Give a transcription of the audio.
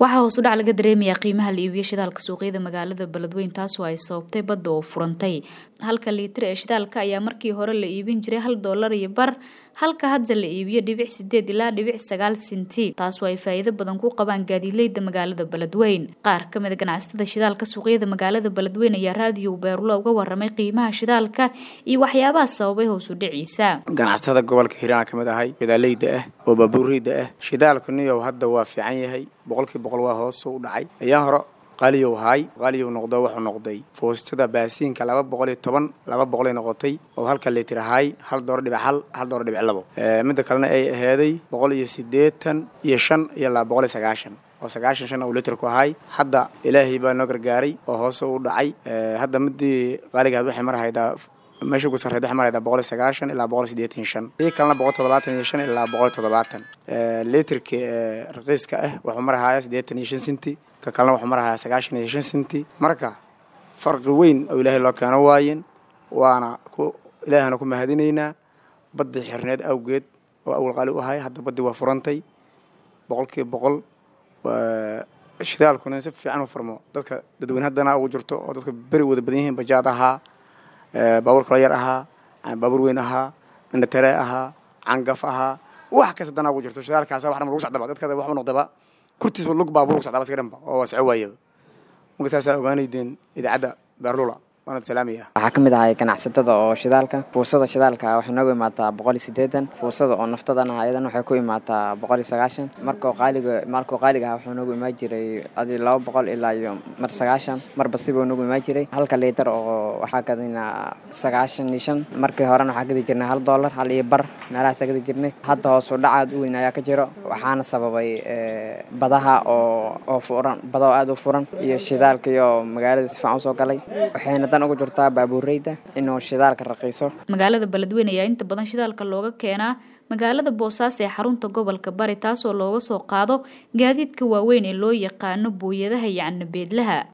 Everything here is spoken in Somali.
waxaa hoos u dhac laga dareemayaa qiimaha la iibiyo shidaalka suuqyada magaalada beledweyn taasoo ay sababtay badda oo furantay halka liitar ee shidaalka ayaa markii hore la iibin jiray hal doolar iyo bar halka hadda la iibiyo dhibic sideed ilaa dhibic sagaal sinti taasoo ay faa'iido badan ku qabaan gaadiidleyda magaalada beledweyn qaar ka mid a ganacsatada shidaalka suuqyada magaalada beledweyn ayaa raadiyo beerula uga waramay qiimaha shidaalka iyo waxyaabaha sababay hoos u dhiciisa ganacsatada gobolka hiiraan ka mid ahay shidaaleyda ah oo baabuureyda ah shidaalka niyow hadda waa fiican yahay boqolkii boqol waa hoos u dhacay ayaa hore qaaliyow haay qaaliyow noqdo wuxuu noqday foostada baasiinka laba boqol iyo toban laba boqolay noqotay oo halka litir ahaay hal dooro dhibic hal hal dooro dhibic labo midda kalena ay aheeday boqol iyo siddeetan iyo shan iyo laba boqol iyo sagaashan oo sagaashan shan uu litirku ahay hadda ilaahay baa noo gargaaray oo hoose u dhacay hadda midii qaaligaad waxay marahaydaa meesha ugu sarreed waxay maraydaa boqol iyo sagaashan ilaa boqol iyo siddeetan shan iyo kalena boqol toddobaatan iyo shan ilaa boqol iyo toddobaatan litirka raqiiska ah wuxuu marahayaa siddeetan iyo shan sinti ka kalena wuxuu marahayaa sagaashan iyo shan sinti marka farqi weyn oo ilaahay loo keeno waayen waana ku ilaahana ku mahadinaynaa baddii xirneed awgeed oo awal qaali u ahay hadda baddii waa furantay boqolkiiba boqol shidaalkuna si fiican u furmo dadka dadweyne haddana ugu jirto oo dadka beri wada badan yihiin bajaad ahaa baabuur kalo yar ahaa baabuur weyn ahaa indhatere ahaa cangaf ahaa wax kasta dana ugu jirto shidaalkaasa wax dhan lagu socdaba dadka waxu noqdaba kurtiisba lug baabuur lagu socdaba iska dhanba oo waa soco waayaba marka saasaa ogaanaydeen idaacadda beerlula waxaa ka mid ahay ganacsatada oo shidaalka fuusada shidaalka waxay noogu imaataa boqol iyo siddeetan fuusada oo naftadana ayadan waxay ku imaataa boqol iyo sagaashan markoo qaaliga markoo qaaliga ah wuxuu noogu imaan jiray adi laba boqol ilaa iyo mar sagaashan marba sibuu noogu imaan jiray halka liitar oo waxaa gadinaa sagaashan iyo shan markii horena waxaa gadi jirnay hal doolar hal iyo bar meelahaasaa gadi jirnay hadda hoos u dhacaad u weyn ayaa ka jiro waxaana sababay badaha oo oo furan bada oo aada u furan iyo shidaalka iyo magaalada si fiican usoo galay waxayna dan ugu jirtaa baabuureyda inuu shidaalka raqiiso magaalada beledweyn ayaa inta badan shidaalka looga keenaa magaalada boosaaso ee xarunta gobolka bari taasoo looga soo qaado gaadiidka waaweyn ee loo yaqaano booyadaha iyo canabeedlaha